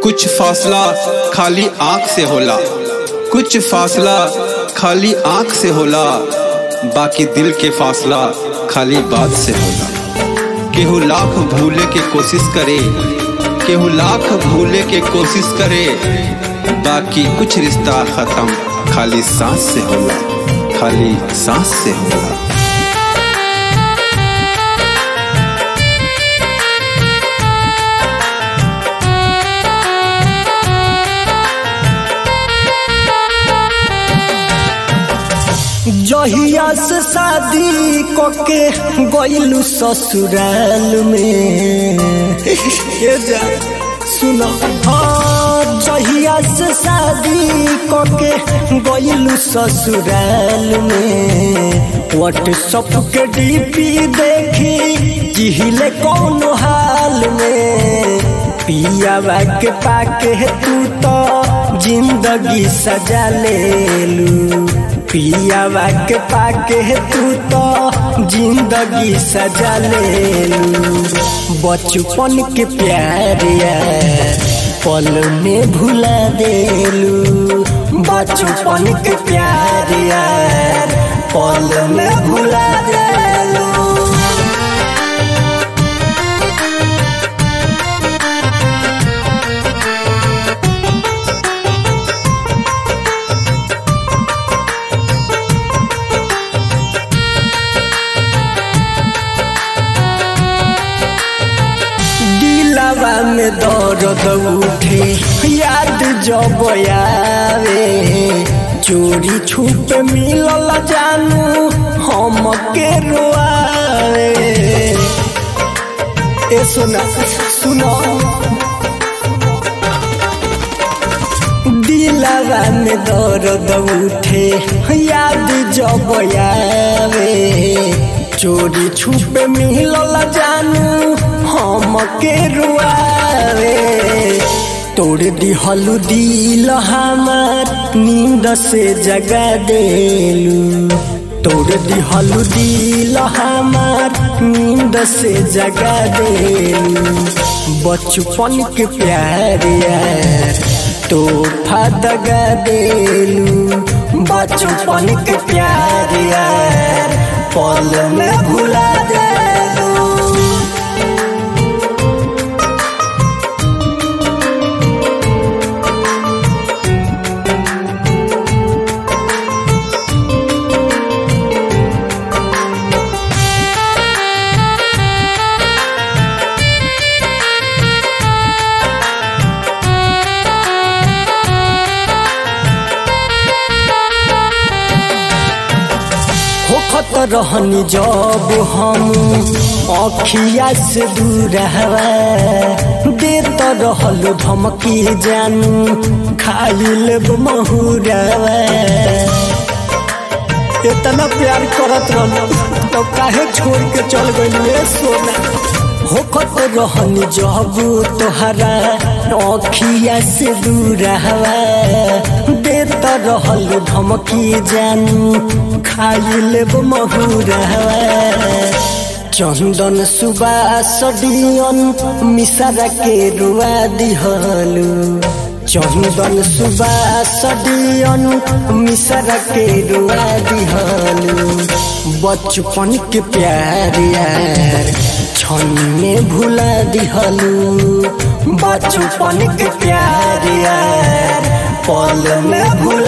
कुछ फासला खाली आंख से होला कुछ फासला खाली आंख से होला बाकी दिल के फासला खाली बात से होला केहू लाख भूले के कोशिश करे केहू लाख भूले के कोशिश करे बाकी कुछ रिश्ता खत्म खाली सांस से होला खाली सांस से होला जहिया से शादी कके गइलू ससुराल में ए जा सुनो हाँ जहिया से शादी कके गइलू ससुराल में व्हाट्सअप के डीपी देखी जिहिले कौन हाल में पियावा के पाके तू तो जिंदगी सजा लेलू पियावा के पाके तू तो जिंदगी सजा लेलू बचपन के प्यार पल में भुला देलू बचपन के प्यार पल में भुला देलू दिलावा में दर्द उठे याद जब आवे चोरी छुप मिलल जानू हम के रोआवे ए सुना सुनो दिलावा में दर्द उठे याद जब आवे चोरी छुप मिलल जानू हम के रुआवे तोड़ दिहलू दिल हमार नींद से जगा देलू तोड़ दिहलू दिल हमार नींद से जगा देलू बचपन के प्यार यार तोहफा दगा देलू बचपन के प्यार यार पल में भुला देलू होखत रहनी जब हम अखिया से दूर हवा देत रहल धमकी जानू खाइल महुरवा इतना प्यार करत रहल तो काहे छोड़ के चल गइल सोना होखत रहनी जब तोहरा अखिया से दूर हवा देत रहल धमकी जानू खाइल महुरवा चंदन सुबास डियन मिसरा के रुआ दिहलू चंदन सुबास डियन मिसरा के रुआ दिहलू बचपन के प्यार यार क्षण में भुला दिहलू बचपन के प्यार यार पल में भुला